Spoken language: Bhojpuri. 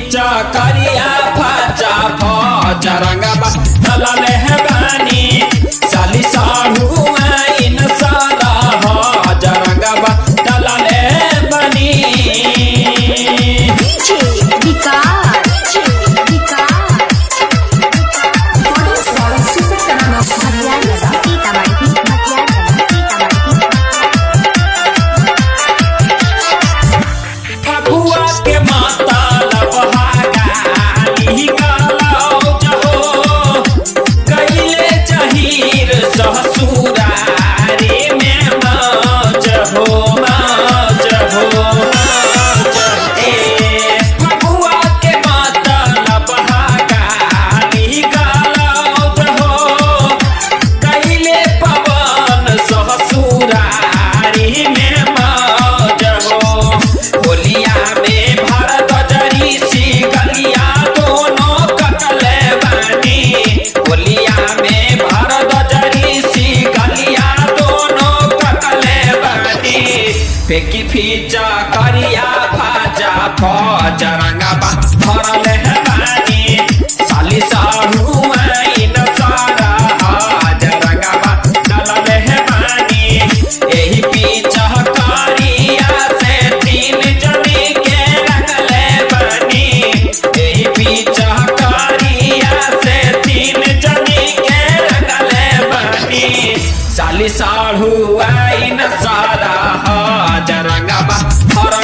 पीछा करिया फाचा फौजा रंगबा डलले है बानी साली साढ़ू आइन सारा हौजा रंगबा डलले बानी DJ Vikas Vikas Recordings by Super Canada मटियार Studios. सीतामढ़ी मटियार सीतामढ़ी फगुआ के माता लबहागाली गालौ जहो कैले जहीर ससुरारी में मौज हो मौज हो मौज ए फगुआ के माता लबहागाली गालौ जहो कैले पवन ससुरारी में मौज हो होलिया में भरत जरी सी गलिया दोनों कटले बानी होलिया में भरत जरी सी गलिया दोनों कटले बानी फेंकी फीचा करिया फाजा फौज रंगबा भरल है बानी साली साढ़ू आइन सारा हाज रंगबा डलल है बानी एही पीछा करिया से तीन जनी के रंगले बानी एही पीछा करिया से तीन जनी के रंगले बानी साली साढ़ू आइन सारा हाज रंगबा हर